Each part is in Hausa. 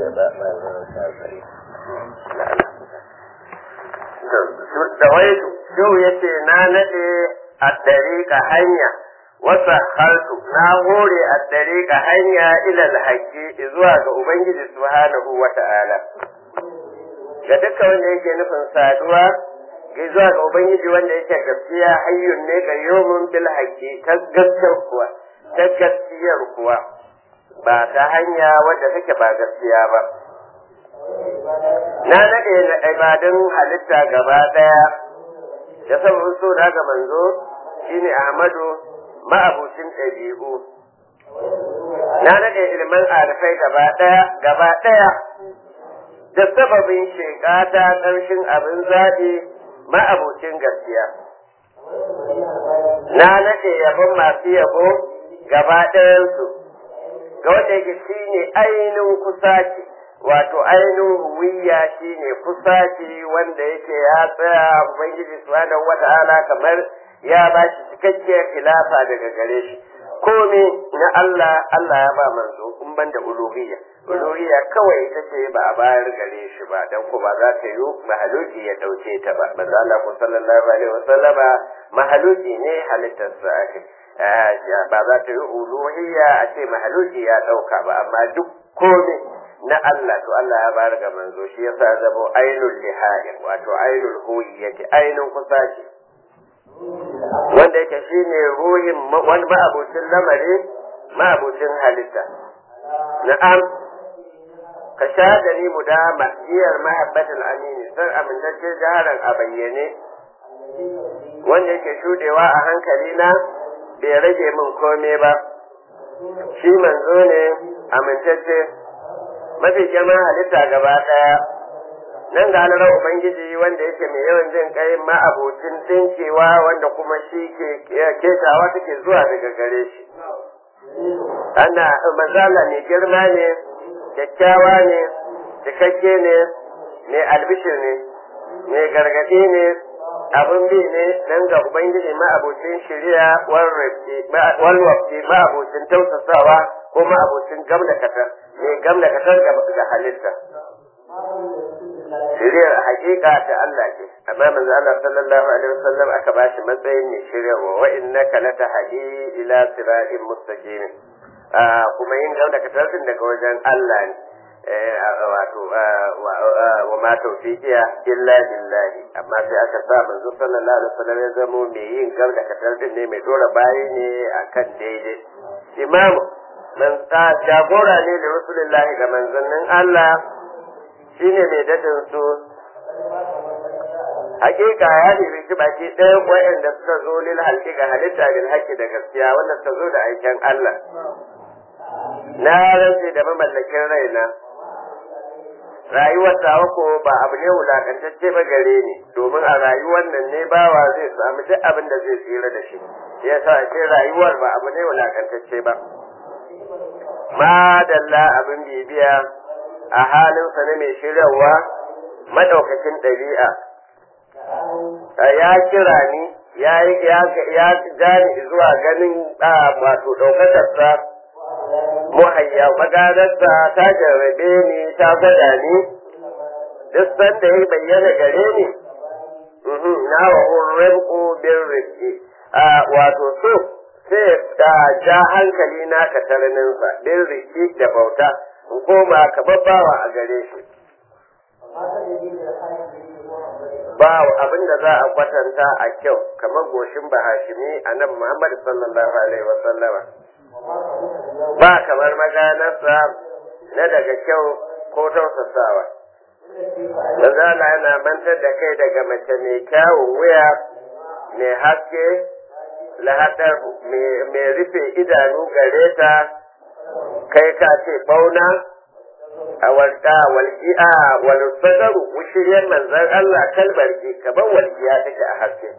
ba ba zan sa sai da wai yau yace na nade a dariƙa hanya wasa haltu na hore a dariƙa hanya ila alhaqi zuwa ga ubangiji subhanahu wata'ala ga duka wanda yake nufin saduwa ga zuwa ga ubangiji wanda yake gaskiya hayyun ne ga yomin bil haqqi ta gaskiyar kuwa ta gaskiyar kuwa ba ta hanya wadda take ba gaskiya ba na nade na ibadun halitta gaba daya da sabon so da ga manzo shine Ahmadu ma'abucin ɗabi'u na nade ilman arifai gaba daya gaba daya da sababin shekata ƙarshen abin zaɓi ma'abucin gaskiya na nade yabon masu yabo gaba ɗayansu ga wanda yake shine ainihin kusaci wato ainihin huwiya shine kusaci wanda yake ya tsaya ubangiji subhanahu wata'ala kamar ya ba shi cikakkiyar khilafa daga gare shi komai na Allah Allah ya ba manzo in ban da uluhiyya uluhiyya kawai ita ce ba a bayar gare shi ba dan ko ba za ta yi mahaluki ya dauke ta ba manzo Allah ko sallallahu alaihi wasallama mahaluki ne halittarsa ake ba za ta yi uluhiyya a ce mahaluki ya dauka ba amma duk komai na Allah to Allah ya bayar ga manzo shi yasa zamo ainul lihain wato ainul huwiyyati ainun kusaci wanda yake shine ruhin wani ma'abucin lamari ma'abucin halitta na'am ka shahada ni mu da ma'iyar mahabbatul amini san amintacce jaharan a bayyane wanda yake shudewa a hankali na bai rage min kome ba shi manzo ne amintacce mafi girman halitta gaba daya nan ga halarar ubangiji wanda yake mai yawan jin kai ma'abocin dinkewa wanda kuma shi ke ketawa take zuwa daga gare shi ana mazala mai girma ne kyakkyawa ne cikakke ne mai albishir ne mai gargadi ne abin bi ne nan ga ubangiji ma'abocin shari'a walwafi ma'abocin tausasawa ko ma'abocin gamlakatar mai gamlakatar ga halitta shiriyar hakika ta Allah ce amma manzo Allah sallallahu alaihi wasallam aka bashi matsayin ne shiryarwa wa innaka latahdi ila siratin mustaqim kuma yin gauna ka tarfin daga wajen Allah ne wato wa ma tawfiqiya illa billahi amma sai aka sa manzo sallallahu alaihi wasallam ya zamo mai yin gauna ka tarfin ne mai dora bayi ne akan daidai imamu man jagora ne da rasulullahi ga manzannin Allah shine mai dadin su hakika ya nemi shi baki ɗayan wa'anda suka zo lil halki ga halitta bil haqqi da gaskiya wanda suka zo da aikin Allah na rantse da mamallakin raina rayuwar tawa ko ba abu ne wulakantacce ba gare ni domin a rayuwar nan ne bawa zai samu duk abin da zai tsira da shi yasa ce rayuwar ba abu ne wulakantacce ba madalla abin bibiya a halinsa na mai shiryawa madaukakin ɗabi'a ya kira ni ya ya jani zuwa ganin da wato ɗaukakarsa muhayya maganarsa ta jarrabe ni ta gwada ni duk sanda ya bayyana gare ni na wa hurrin bin rikki wato so sai da ja hankali na kataraninsa bin rikki da bauta in koma kamar bawa a gare shi ba abin da za a kwatanta a kyau kamar goshin bahashimi a nan Muhammad sallallahu alaihi wa sallama ba kamar maganarsa na daga kyau ko tausasawa Manzala yana mantar da kai daga mace mai kyawun wuya mai haske lahadar mai rufe idanu gare ta kai ka ce bauna a walƙa walƙi'a walfadaru wushiriyar manzan Allah kalmar ki kamar walƙiya take a haske.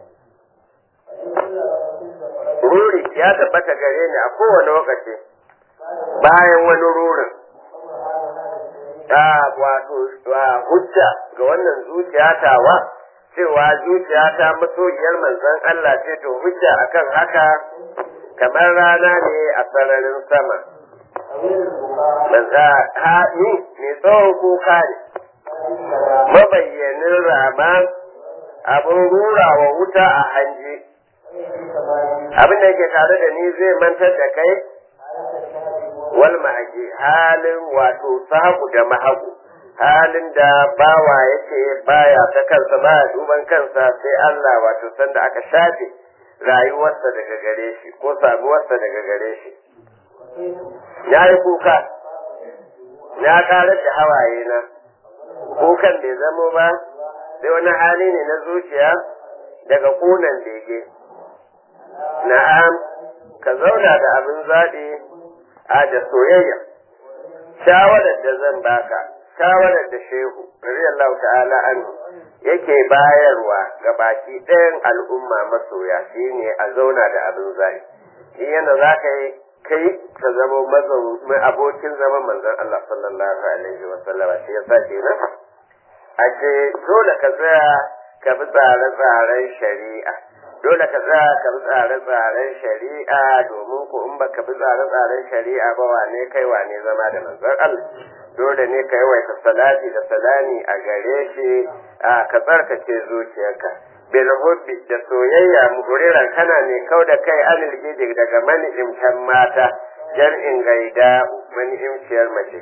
Ruri ya tabbata gare ni a kowane lokaci bayan wani rurin. Ta wato hujja ga wannan zuciya tawa cewa zuciya ta masoyiyar manzan Allah ce to hujja akan haka kamar rana ne a sararin sama. manza haɗi mai tsawon kuka ne mabayyanin rama abin rura wa wuta a hanji abin da yake tare da ni zai mantar da kai wal mahaji halin wato sahabu da mahagu halin da bawa yake baya ta kansa baya duban kansa sai Allah wato sanda aka shafe rayuwarsa daga gare shi ko samuwarsa daga gare shi ya yi kuka na karar da hawaye na kukan bai zamo ba sai wani hali ne na zuciya daga kunan bege na'am ka zauna da abin zaɓi a da soyayya shawarar da zan baka shawarar da shehu radiyallahu ta'ala anhu yake bayarwa ga baki ɗayan al'umma masoya shine a zauna da abin zaɓi shi yana za ka yi kai ka zama mazaunin abokin zaman manzon Allah sallallahu alaihi wa sallama shi yasa kenan ashe dole ka tsaya ka bi tsare-tsaren shari'a dole ka tsaya ka bi tsare-tsaren shari'a domin ko in baka bi tsare-tsaren shari'a ba wane kai wane zama da manzon Allah dole ne ka yawaita salati da salami a gare shi a ka tsarkace zuciyarka bil hubbi da soyayya muguriran kana ne kau da kai anil gidi daga mani'imtan mata jar'in gaida mani'imciyar mace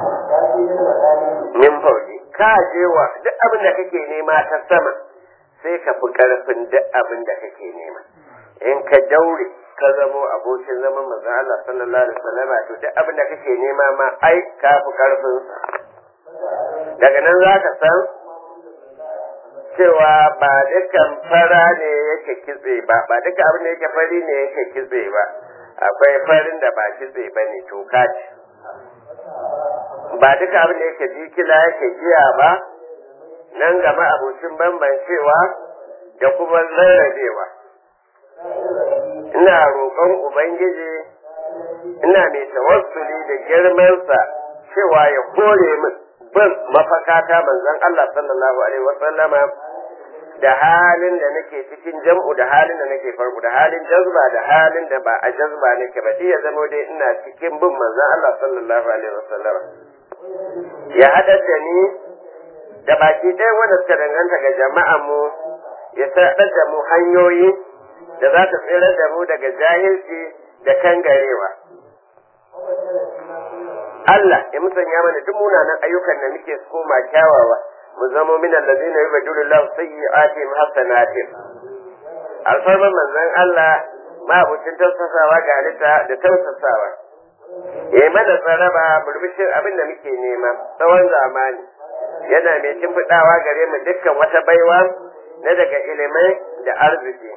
min fauji ka je wa duk abin da kake nema ta sama sai ka fi karfin duk abin da kake nema in ka daure ka zamo abokin zaman manzon Allah sallallahu alaihi wasallam to duk abin da kake nema ma ai ka fi karfin daga nan za ka san cewa ba dukkan fara ne yake kitse ba ba dukkan abin da yake fari ne yake kitse ba akwai farin da ba kitse ba ne toka ce ba duka abin da yake jikila yake giya ba nan gama abocin bambancewa da kuma rarrabewa ina roƙon ubangiji ina mai tawassuli da girmansa cewa ya kore min bin mafakata manzon Allah sallallahu alaihi wasallama da halin da nake cikin jam'u da halin da nake farko da halin jazba da halin da ba a jazba nake ba ya zama dai ina cikin bin manzon Allah sallallahu alaihi wasallama ya haɗar da ni da baki ɗaya wanda suka danganta ga jama'an mu ya saɗar da mu hanyoyi da za ta tsirar da mu daga jahilci da kangarewa. Allah ya musanya mana duk munanan ayyukan da muke koma kyawawa mu zamo min allazina yubaddilu Allah sayyi'atihim hasanatin alfarman manzon Allah mabucin tausasawa ga halitta da tausasawa ya yi mana tsaraba burbushin abin da muke nema tsawon zamani yana mai shimfiɗawa gare mu dukkan wata baiwa na daga ilimai da arziki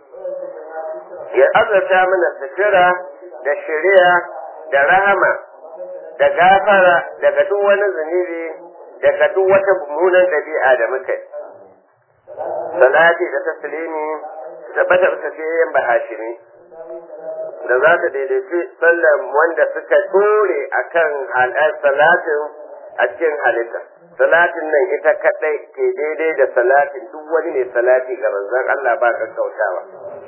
ya azurta mana sutura da shari'a da rahama da gafara daga duk wani zunubi daga duk wata mummunan ɗabi'a da muka yi salati da taslimi tabbata bisa fiye bahashimi da za ta daidaici sallan wanda suka dore a kan salatin a cikin halitta. Salatin nan ita kaɗai ke daidai da salatin duk wani ne salati ga manzon Allah ba ka kautawa.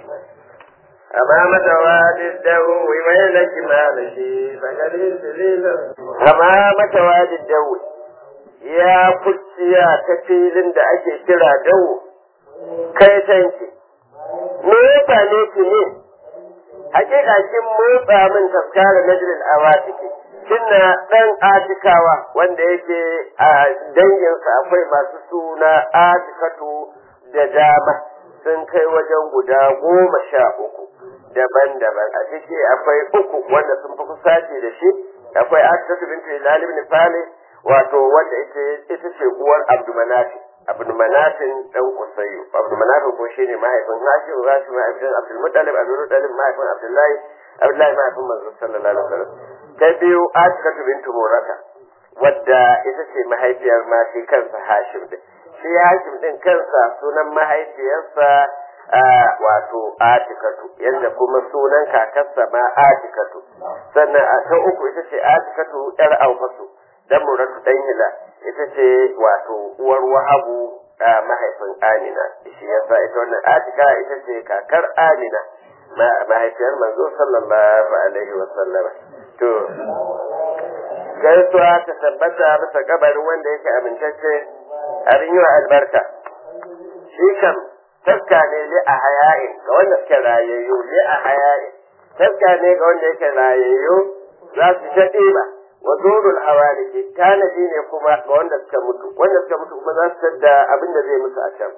Amma mata wadi dawo mai na kima da shi sagari sililin. Amma mata wadi dawo ya kuciya ta filin da ake kira dawo kai tanki. Me ya same ki ne? hakika kin motsa min tafkara najril awatiki kinna dan atikawa wanda yake a danginsa akwai masu suna atikatu da dama sun kai wajen guda goma sha uku daban-daban a ciki akwai uku wanda sun fi kusace da shi akwai atikatu bintu hilal ibn fali wato wanda ita ce uwar abdumanafi abdulmanafin dan kusayu abdulmanafin ko shine mahaifin hashim hashim mahaifin abdulmuttalib abdulmuttalib mahaifin abdullahi abdullahi mahaifin manzo sallallahu alaihi wasallam ta biyu atikatu bintu murata wadda ita ce mahaifiyar ma shi kansa hashim din shi hashim din kansa sunan mahaifiyarsa wato atikatu yadda kuma sunan kakarsa ma atikatu sannan a ta uku ita ce atikatu yar aufasu dan muratu dan hila ita ce wato uwar wahabu a mahaifin amina shi yasa ita wannan atika ita ce kakar amina mahaifiyar manzo sallallahu alaihi wa sallama to gaisuwa ta tabbata bisa kabarin wanda yake amintacce abin yi wa albarka shi kam taska ne li a haya'in ga wanda suke rayayyu li a haya'in taska ne ga wanda yake rayayyu za su ta ɗiba wa zurul hawaliki tanadi ne kuma ga wanda suka mutu wanda suka mutu kuma za su tadda abin da zai musu a can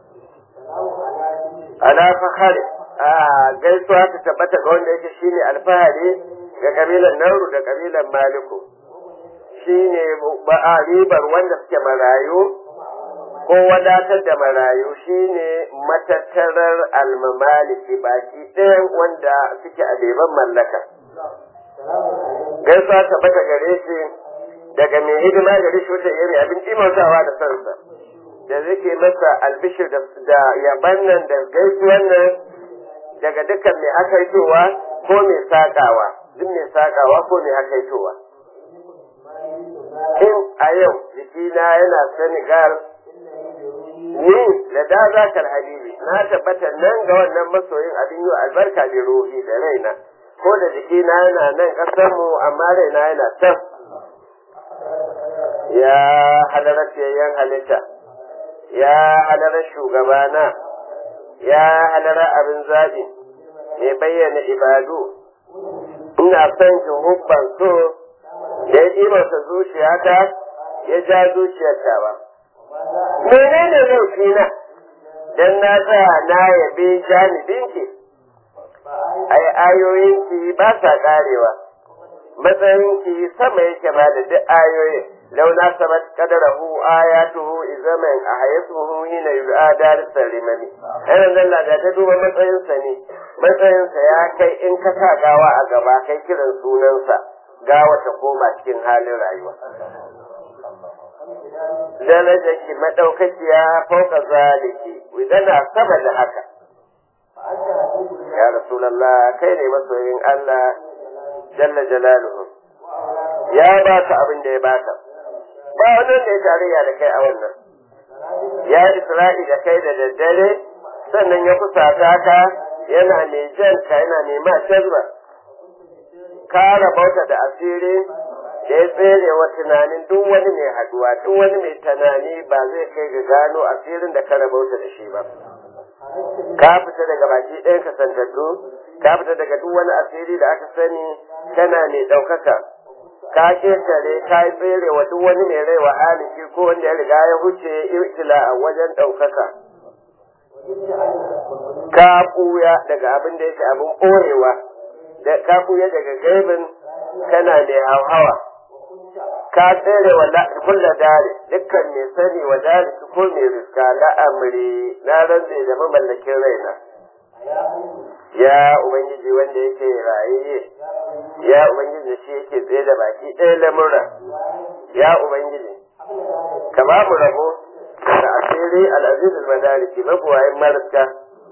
ala fahari a gaisuwa ta tabbata ga wanda yake shine alfahari ga kabilan nauru da kabilan maliku shine ba ribar wanda suke marayu ko wadatar da marayu shine matattarar almamaliki baki ɗayan wanda suke a beban mallaka gaisuwa tabbata gare shi daga mai hidima gare shi wata iri abin imantawa da sansa da zake masa albishir da yaban nan da gaisuwan nan daga dukkan mai hakaitowa ko mai sakawa duk mai sakawa ko mai hakaitowa in a yau jikina yana senegal ni da da zakar habibi na tabbata nan ga wannan masoyin abin yi albarka da ruhi da raina ko da jikina yana nan ƙasarmu amma raina yana can ya halarar fiyayyen halitta ya halarar shugabana ya halarar abin zaɓi mai bayyana ibadu ina son ki hubban so da ya ɗibarsa zuciyata ya ja zuciyarta ba menene laifina dan na tsaya na yabe janibinki ai ayoyinki ba sa karewa matsayinki sama yake ba da duk ayoyin launa sabat qadarahu ayatuhu izaman ahayatuhu hina yud'a darisar limani ai zalla da ta duba matsayinsa ne matsayinsa ya kai in ka sa gawa a gaba kai kiran sunansa gawa ta koma cikin halin rayuwa darajar ki madaukakiya fauka zaliki wadana sama da haka ya rasulallah kai ne masoyin Allah jalla jalaluhu ya baka abin da ya baka ba wani da ya tarayya da kai a wannan ya isra'i da kai da daddare sannan ya kusata ka yana mai jan ka yana mai ma shazba ka rabauta da asiri da ya tsere wa tunanin duk wani mai haduwa duk wani mai tunani ba zai kai ga gano asirin da ka rabauta da shi ba ka fita daga baki ɗayan kasantattu ka fita daga duk wani asiri da aka sani kana mai ɗaukaka ka ƙetare ka yi tsere wa duk wani mai rai wa haliki ko wanda ya riga ya huce ibtila a wajen ɗaukaka ka ɓuya daga abin da yake abin ɓoyewa da ka ɓuya daga gaibin kana mai hauhawa ka tsere wa kulla dare dukkan mai sani wa dare ko mai riska la'amari na rantse da mamallakin raina ya ubangiji wanda yake raye ya ubangiji da shi yake tsaye da baki ɗaya lamura ya ubangiji ka ba mu rabo da asiri al'aziz al-madariki mabuwayin mariska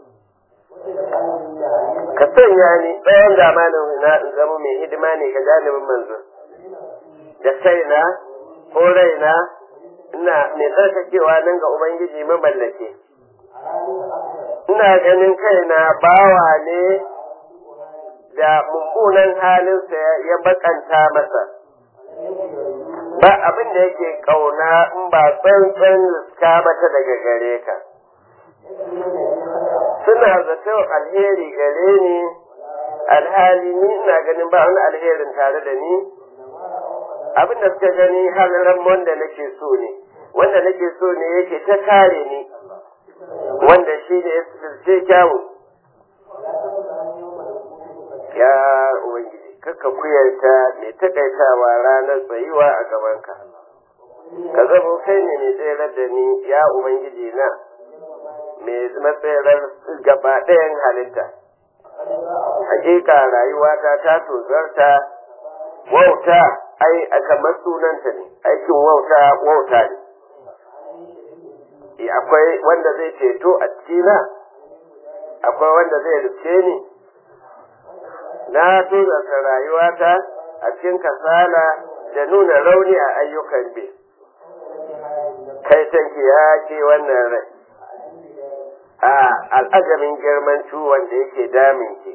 ka sanya ni tsawon zamanin na in zama mai hidima ne ga janibin manzo da kaina ko raina ina mai tsarkakewa nan ga ubangiji mamallake ina ganin kaina bawa ne da mummunan halinsa ya bakanta masa ba abin da yake kauna in ba tsantsan liska mata daga gare ka suna zato alheri gare ni alhali ni ina ganin ba wani alherin tare da ni abin da suka gani halin wanda nake so ne wanda nake so ne yake ta kare ni wanda shi ne ya sirce kyawu ya ubangiji kakka kuyarta mai takaitawa ranar tsayuwa a gabanka ka zama kai ne mai tsayar da ni ya ubangiji na mai matsayarar gaba ɗayan halitta hakika rayuwata ta tozarta wauta ai a kamar sunanta ne aikin wauta wauta ne akwai wanda zai ceto a cikina akwai wanda zai rufe ni na tozarta rayuwata a cikin kasala da nuna rauni a ayyukan bi kai tanki ya ke wannan rai a al'ajamin girman ciwon da yake damin ki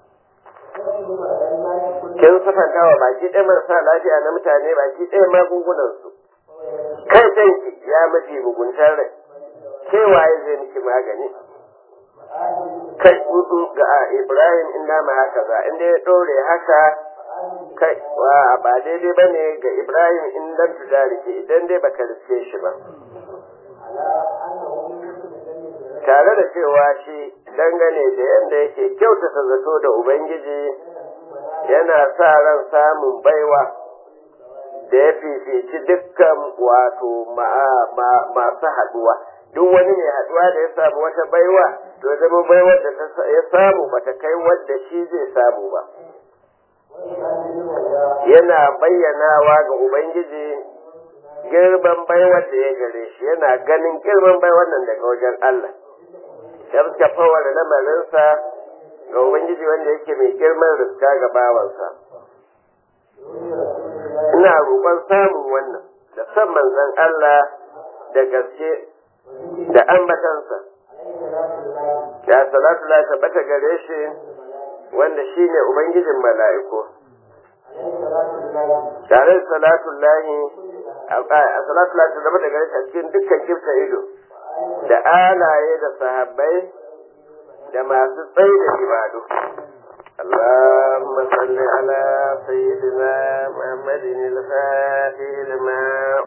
kin sufanta wa baki ɗaya marasa lafiya na mutane baki ɗaya magungunansu kai kanki ya mafi muguntar rai kewaye zai miki magani kai hudu ga ibrahim inda ma haka za inda ya ɗore haka kai wa ba daidai ba ne ga ibrahim in lam tudarike idan dai baka riske shi ba tare da cewa shi dangane da yadda yake kyautata zato da ubangiji yana sa ran samun baiwa da ya fifici dukkan wato masu haduwa duk wani mai haduwa da ya samu wata baiwa to zama baiwar da ya samu bata kai wadda shi zai samu ba yana bayyanawa ga ubangiji girman baiwar da ya gare shi yana ganin girman baiwar nan daga wajen Allah ya fawar lamarinsa ga ubangiji wanda yake mai girman riska ga bawansa ina roƙon samun wannan da san manzon Allah da gaske da ambatansa ya salatu la tabbata gare shi wanda shine ubangijin mala'iku tare da salatu lahi a salatu la tabbata gare shi a cikin dukkan kifta ido da alaye da sahabbai da masu tsaye da ibadu اللهم صل على سيدنا محمد الفاتح لما